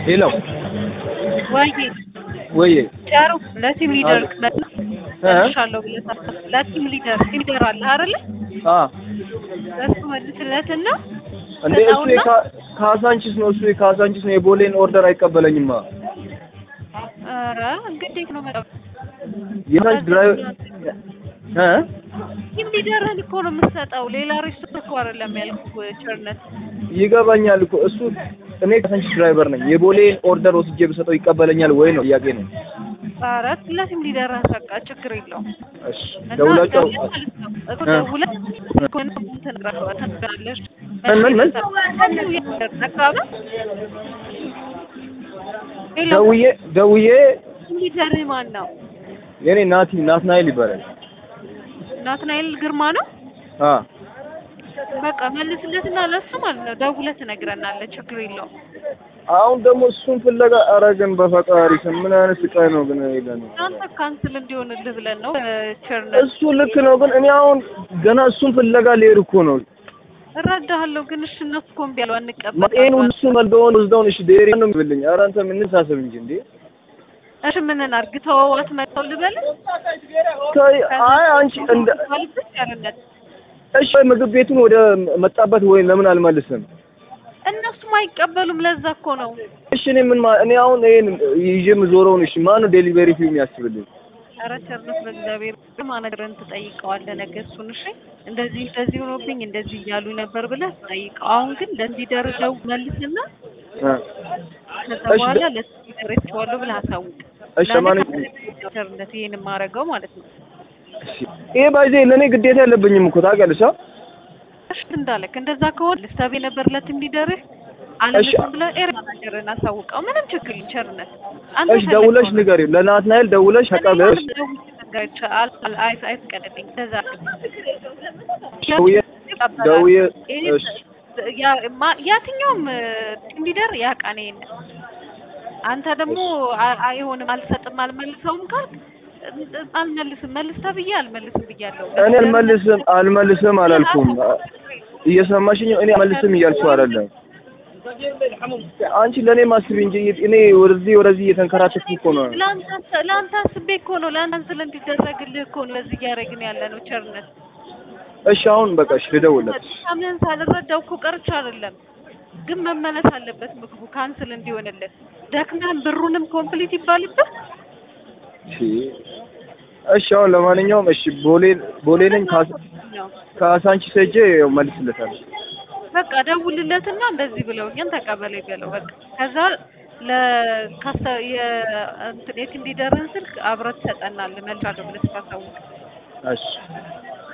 ሄሎ ወይ ወይ ጨሩ ለቲም ሊደር እ መልሻለሁ ብለህ ለቲም ሊደር ቲም ሊደር አለ አይደለ? አ ለሱ መልስለትና እንዴ እሱ የካ- ካሳንቺስ ነው እሱ የካሳንቺስ ነው የቦሌን ኦርደር አይቀበለኝማ ኧረ እንግዲህ ነው መጣው የካሳንቺስ ድራይቨር እ ቲም ሊደርን እኮ ነው የምትሰጠው። ሌላ ሬስቶራንት እኮ አይደለም ያልኩህ ቸርነት። ይገባኛል እኮ እሱ እኔ ካሳንቺስ ድራይቨር ነኝ የቦሌን ኦርደር ወስጄ ብሰጠው ይቀበለኛል ወይ ነው ጥያቄ ነው ኧረ ለቲም ሊደር አሰቃ ችግር የለውም። እሽ እና ደውላቸው ደውለህ ማለት ነው እኮ ደውለህ ከሆነ ትነግራ- ትነግራለሽ። ምን ምን ምን? አካባቢ ሄሎ ደውዬ ደውዬ ቲም ሊደርህ ማን ነው? የኔ ናቲ ናትናኤል ይባላል ናትናኤል ግርማ ነው። አ በቃ መልስለትና ለሱ ማለት ነው ደውለህ ትነግረናለህ። ችግር የለውም። አሁን ደግሞ እሱን ፍለጋ ኧረ ግን በፈጣሪ ስም ምን አይነት ስቃይ ነው ግን ይለን አንተ ካንስል እንዲሆንልህ ብለን ነው ቸርነት። እሱ ልክ ነው ግን እኔ አሁን ገና እሱን ፍለጋ ልሄድ እኮ ነው እረዳሃለሁ ግን እሺ እነሱ እኮ እምቢ አሉ አንቀበል ይሄን ሁሉ እሱን መልደውን ወስደውን እሺ ዴሪ ነው የሚልኝ ኧረ አንተ ምን ሳስብ እንጂ እንዴ እሺ ምን እናድርግ? ተወዋት መተው ልበል ከይ አይ አንቺ እንደ ማለትሽ ቸርነት እሺ ምግብ ቤቱን ወደ መጣበት ወይ ለምን አልመልስም እነሱም አይቀበሉም። ለዛ እኮ ነው እሺ እኔ ምን ማ- እኔ አሁን ይሄን ይዤ የምዞረውን እሺ ማን ነው ዴሊቨሪ ፊው የሚያስብልኝ ኧረ ቸርነት በእግዚአብሔር ማነገርን ትጠይቀዋለህ ነገ እሱን እሺ እንደዚህ እንደዚህ ሆኖብኝ እንደዚህ እያሉ ነበር ብለህ ትጠይቀው። አሁን ግን ለዚህ ደረጃው መልስና እ ከዛ እሺ፣ በኋላ ደ- ለሱ ደረጃዋለሁ ብለህ አሳውቅ። እሺ ለእኔ ማን ቸርነት ይሄን የማደርገው ማለት ነው ይሄ ባይዜ ለእኔ ግዴታ የለብኝም እኮ ታውቂያለሽ አ እሺ እንዳለክ እንደዛ ከሆነ ልስታቤ ነበር ለትም ሊደርህ አለልም ብለህ ኤር ማናጀርን አሳውቀው። ምንም ችግር የለም ቸርነት አንተ እሺ ደውለሽ ንገሪው ለናትናኤል ደውለሽ ተቀበልሽ አይፍቀድልኝ እንደዛ ደውዬ ደውዬ እሺ የትኛውም ቲም ሊደር ያውቃል ይሄን። አንተ ደግሞ አ- አይሆንም አልሰጥም አልመልሰውም ካልክ አልመልስም መልስ ተብዬ አልመልስም ብያለሁ። እኔ አልመልስም አልመልስም አላልኩም እየሰማሽኝ እኔ አልመልስም እያልኩ አይደለም አንቺ ለእኔ ማስቢ እንጂ እኔ ወደዚህ ወደዚህ እየተንከራተትኩ እኮ ነው ለአንተ ለአንተ አስቤ እኮ ነው ለአንተ ስለ እንዲደረግልህ እኮ ነው ለዚህ እያደረግን ያለ ነው ቸርነት። እሺ አሁን በቃ እሺ ልደውልለት ምን ሳልረዳው እኮ ቀርቼ አይደለም፣ ግን መመለስ አለበት ምግቡ ካንስል እንዲሆንልን። ደክመን ብሩንም ኮምፕሊት ይባልበት። እሺ እሺ አሁን ለማንኛውም እሺ ቦሌ ቦሌ ነኝ ካሳ- ነው ካሳንቺስ ሄጄ ያው መልስለታለሁ በቃ ደውልለትና እንደዚህ ብለውኛል ተቀበለኝ በለው በቃ። ከዛ ለካስተ የእንትን የቲም ሊደርን ስልክ አብረህ ትሰጠናለህ መልሻለሁ ብለህ ታሳውቅ። እሺ